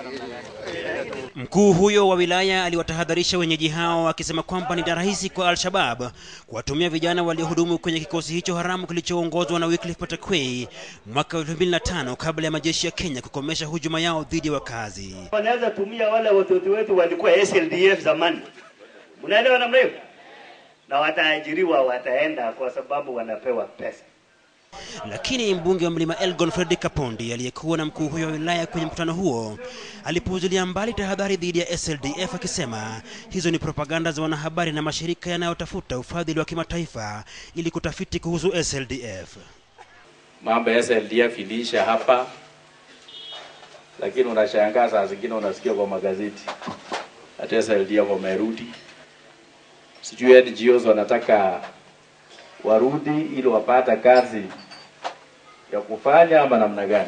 Mkuu huyo wa wilaya aliwatahadharisha wenyeji hao akisema kwamba ni rahisi kwa Al-Shabab kuwatumia vijana waliohudumu kwenye kikosi hicho haramu kilichoongozwa na Wycliffe Patakwe mwaka 2005 kabla ya majeshi ya Kenya kukomesha hujuma yao dhidi ya wakazi. Wanaweza tumia wale watoto wetu walikuwa SLDF zamani, mnaelewa namna hiyo, na wataajiriwa, wataenda kwa sababu wanapewa pesa. Lakini mbunge wa mlima Elgon Fredrick Kapondi aliyekuwa na mkuu huyo wa wilaya kwenye mkutano huo alipuuzilia mbali tahadhari dhidi ya SLDF akisema hizo ni propaganda za wanahabari na mashirika yanayotafuta ufadhili wa kimataifa ili kutafiti kuhusu SLDF. Mambo ya SLDF iliisha hapa, lakini unashangaa saa zingine unasikia kwa magazeti hata SLDF wamerudi. Sijui NGOs wanataka warudi ili wapata kazi ya kufanya ama namna gani?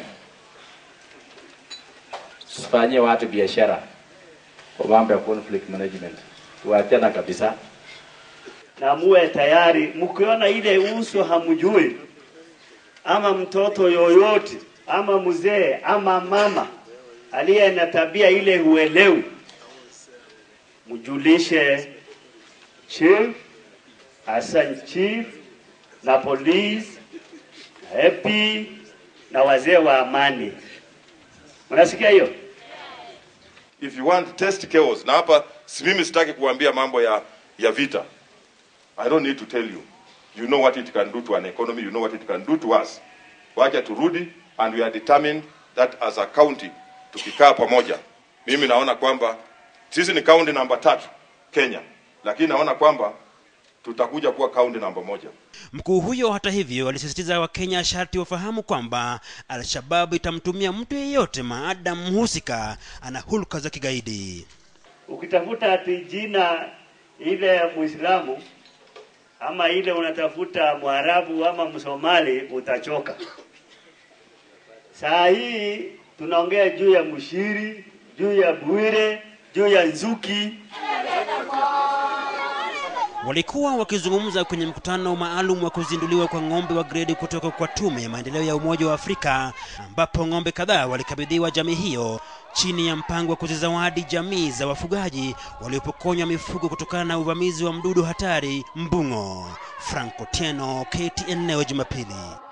Tusifanyie watu biashara kwa mambo ya conflict management, tuachana kabisa. na muwe tayari, mkiona ile uso hamjui, ama mtoto yoyote ama mzee ama mama aliye na tabia ile huelewi, mjulishe chief, Hassan chief na polisi na AP na wazee wa amani. Unasikia hiyo? if you want test chaos na hapa si mimi sitaki kuambia mambo ya ya vita i don't need to tell you you know what it can do to an economy you know what it can do to us wacha turudi and we are determined that as a county tukikaa pamoja mimi naona kwamba sisi ni county namba tatu kenya lakini naona kwamba tutakuja kuwa county namba moja Mkuu huyo hata hivyo alisisitiza Wakenya sharti wafahamu kwamba Al-Shabab itamtumia mtu yeyote maadamu mhusika ana hulka za kigaidi. Ukitafuta ati jina ile ya Muislamu ama ile unatafuta Mwarabu ama Msomali utachoka. Saa hii tunaongea juu ya Mushiri, juu ya Bwire, juu ya Nzuki. Walikuwa wakizungumza kwenye mkutano maalum wa kuzinduliwa kwa ng'ombe wa gredi kutoka kwa Tume ya Maendeleo ya Umoja wa Afrika, ambapo ng'ombe kadhaa walikabidhiwa jamii hiyo chini ya mpango wa kuzizawadi jamii za wafugaji waliopokonywa mifugo kutokana na uvamizi wa mdudu hatari mbung'o. Franco Tieno, KTN leo Jumapili.